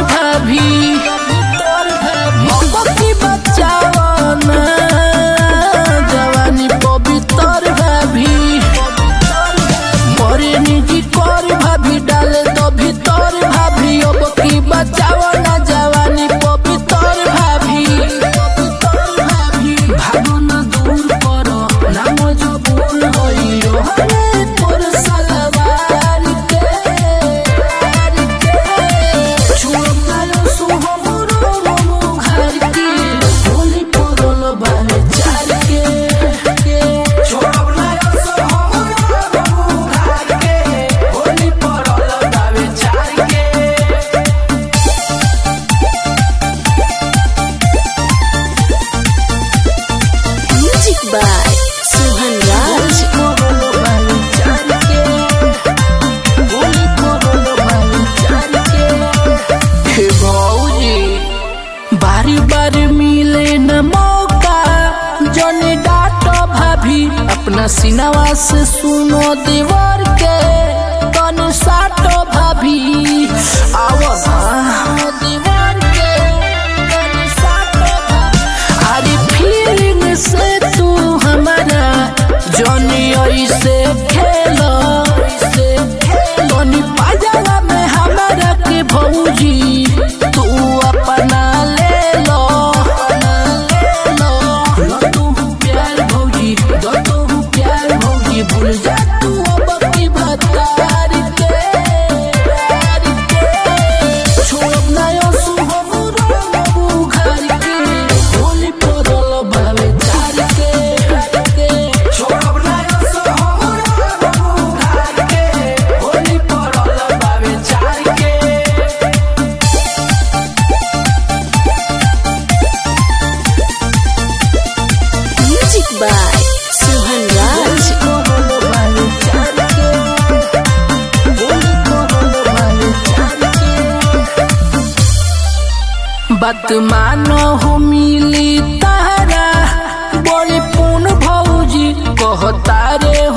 भाभी अब की बचावन जवानी पवित्र भाभी बड़े निजी कर भाभी डाले तो भीतर भाभी अब की बचावन जवानी पवित्र भाभी भागन दूर कर नाम जबूल होइयो हरे तोर सलवार के छुड़ायो सुहमरो ममु घर के होली परल बारे चार के छोड़ब ना असर हमरा बहू घर के होली पड़ल दावे चार के Music by Suhan Raj. परल बारे चार के होली परल बारे चार के हे भौजी बारी बारी मिले न मौका जने डाटो भाभी अपना सिनवा से सुनो दीवार के तन साटो भाभी आओ ना दीवार के तन साटो भाभी अरे फीलिंग से तू हमारा जनी ऐसे खेलो ऐसे खेलो नी पाजामा में हमारा के भौजी तू अपना ले लो लो तू प्यार भौजी दो तू प्यार भौजी भूल जा तू अब की भतार के प्यार के छोड़ ना यो सुहमुरो मबू घर के होली परल भावे चार के छोड़ब ना असर हमरा बहू घर के होली पड़ल दावे चार के Music by Suhan Raj. बात मानो हो मिली तारा बोली पून भौजी कहता रे